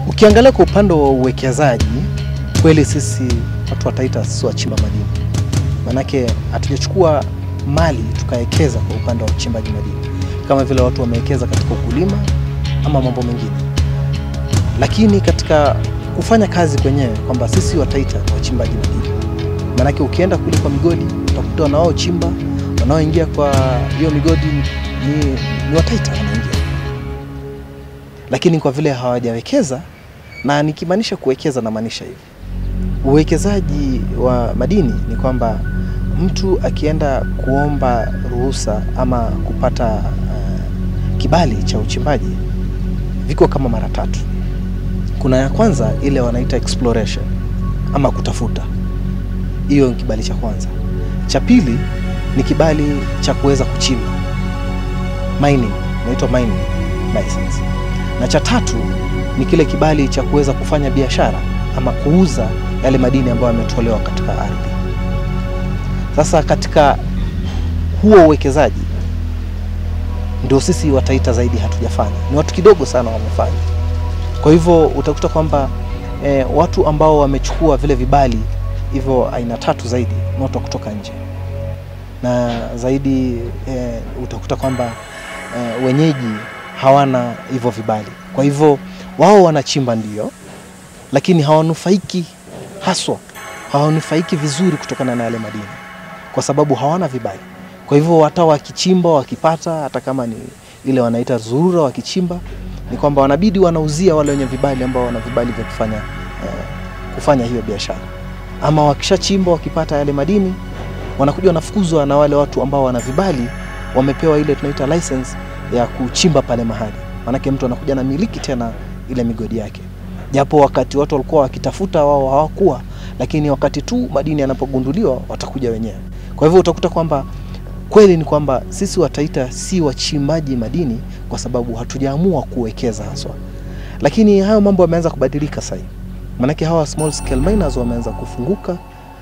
Ukiangalia kwa upande wa uwekezaji, kweli sisi watu wa Taita sisi wachimba madini, manake hatujachukua mali tukawekeza kwa upande wa uchimbaji madini kama vile watu wamewekeza katika ukulima ama mambo mengine, lakini katika kufanya kazi kwenyewe kwamba sisi wa Taita ni wachimbaji madini, manake ukienda kule kwa migodi utakuta wanaochimba wanaoingia kwa hiyo migodi ni, ni wa Taita wanaingia, lakini kwa vile hawajawekeza, na nikimaanisha kuwekeza namaanisha hivi uwekezaji wa madini ni kwamba mtu akienda kuomba ruhusa ama kupata uh, kibali cha uchimbaji viko kama mara tatu. Kuna ya kwanza ile wanaita exploration ama kutafuta, hiyo ni kibali cha kwanza. Cha pili ni kibali cha kuweza kuchimba mining, inaitwa mining license, na cha tatu ni kile kibali cha kuweza kufanya biashara ama kuuza yale madini ambayo yametolewa katika ardhi. Sasa katika huo uwekezaji ndio sisi wa Taita zaidi hatujafanya, ni watu kidogo sana wamefanya. Kwa hivyo utakuta kwamba eh, watu ambao wamechukua vile vibali hivyo aina tatu zaidi ni watu wa kutoka nje, na zaidi eh, utakuta kwamba eh, wenyeji hawana hivyo vibali. Kwa hivyo wao wanachimba ndio, lakini hawanufaiki haswa, hawanufaiki vizuri kutokana na yale madini kwa sababu hawana vibali. Kwa hivyo hata wakichimba wakipata, hata kama ni ile wanaita zurura, wakichimba ni kwamba wanabidi wanauzia wale wenye vibali ambao wana vibali vya kufanya eh, kufanya hiyo biashara, ama wakishachimba wakipata yale madini wanakuja wanafukuzwa na wale watu ambao wana vibali, wamepewa ile tunaita license ya kuchimba pale mahali, maanake mtu anakuja na miliki tena ile migodi yake, japo wakati watu walikuwa wakitafuta wao hawakuwa, lakini wakati tu madini yanapogunduliwa watakuja wenyewe. Kwa hivyo utakuta kwamba kweli ni kwamba sisi wa Taita si wachimbaji madini kwa sababu hatujaamua kuwekeza haswa, lakini hayo mambo yameanza kubadilika sasa hivi, maanake hawa small scale miners wameanza kufunguka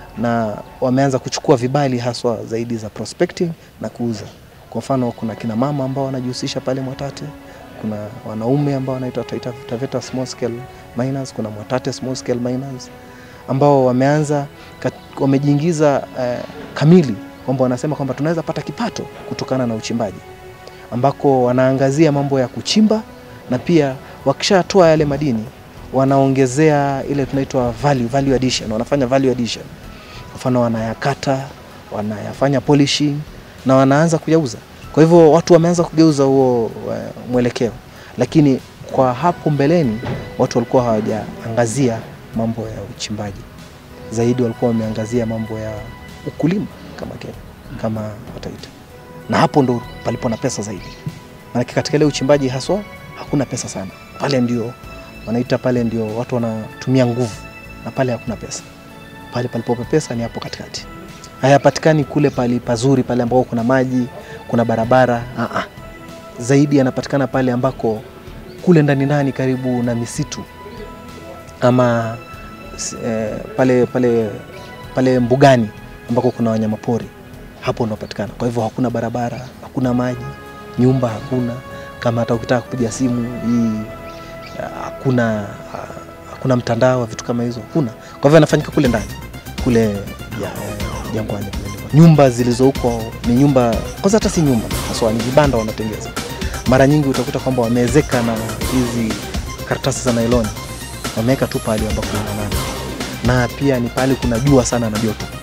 na wameanza kuchukua vibali haswa zaidi za prospecting na kuuza. Kwa mfano, kuna kina mama ambao wanajihusisha pale Mwatate, kuna wanaume ambao wanaitwa Taita Taveta small scale miners, kuna Mwatate small scale miners ambao wameanza kat- wamejiingiza eh, kamili kwamba wanasema kwamba tunaweza pata kipato kutokana na uchimbaji, ambako wanaangazia mambo ya kuchimba na pia wakishatoa yale madini wanaongezea ile tunaitwa value, value addition, wanafanya value addition. Kwa mfano wanayakata, wanayafanya polishing na wanaanza kuyauza. Kwa hivyo watu wameanza kugeuza huo eh, mwelekeo, lakini kwa hapo mbeleni watu walikuwa hawajaangazia mambo ya uchimbaji zaidi, walikuwa wameangazia mambo ya ukulima kama Kenya, kama Wataita, na hapo ndo palipo na pesa zaidi, maanake katika ile uchimbaji haswa hakuna pesa sana pale, ndio wanaita pale ndio watu wanatumia nguvu, na pale hakuna pesa. Pale palipope pesa ni hapo katikati, hayapatikani kule pali pazuri, pale ambako kuna maji, kuna barabara Aa, zaidi yanapatikana pale ambako kule ndani ndani karibu na misitu ama s- eh, pale pale pale mbugani ambako kuna wanyamapori, hapo unapatikana. Kwa hivyo hakuna barabara, hakuna maji, nyumba hakuna. Kama hata ukitaka kupiga simu hii ah, hakuna ah, hakuna mtandao, vitu kama hizo hakuna. Kwa hivyo anafanyika kule ndani kule ya- eh, jangwani kule ndiko. Nyumba zilizo huko ni nyumba kwanza, hata si nyumba haswa, ni vibanda wanatengeza. Mara nyingi utakuta kwamba wameezeka na hizi karatasi za nailoni, wameweka tu pahali ambapo kuna nani, na pia ni pahali kuna jua sana na joto